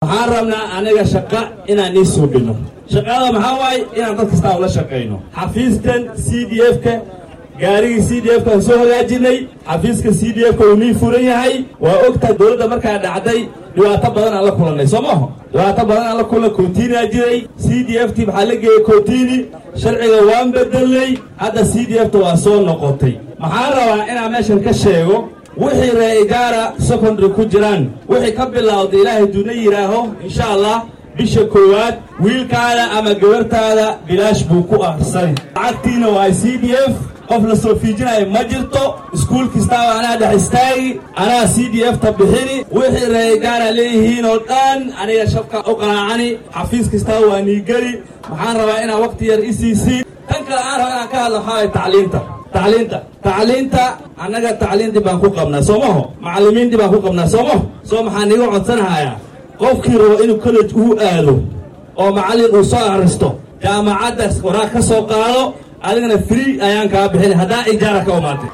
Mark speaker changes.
Speaker 1: waxaan rabnaa anaga shaqa inaan ii suubinno shaqada maxaa waaye inaan dad kastaa ula shaqayno xafiiskan c d f-ka gaarigii c d f kaan soo hagaajinay xafiiska c d f ka uu nii furan yahay waa ogtahay dowladda markaa dhacday dhibaato badan aan la kulannay soo maaho dhibaato badan aan la kulanay kontiinaa jiray c d f t maxaa la geeyey kontiini sharciga waan bedelnay hadda c d f ta waa soo noqotay maxaan rabaa inaan meeshan ka sheego wixii reegaara secondary ku jiraan wixii ka bilowda ilaahay duuna yidhaaho insha allah bisha koowaad wiilkaada ama gabartaada bilaash buu ku arsani lacagtiina waa c d f qof la soo fiijinayo ma jirto iskuul kastaaba anaa dhex istaagi anaa c d f ta bixini wixii reegaara leeyihiin oo dhan aniga shabka u qanaacani xafiis kastaaba waa niigeli waxaan rabaa inaa waqti yar isiisiin tan kale aan raba inaan ka hadla waxaa waay tacliinta tacliinta tacliinta annaga tacliintii baan ku qabnaa soo maho macallimiintii baan ku qabnaa soo maho soo maxaa niiga codsanahayaa qofkii rabo inuu college uu aado oo macallin uu soo akhristo jaamacadda waraaq ka soo qaado adigana free ayaan kaa bixin haddaa ijaara ka umaatay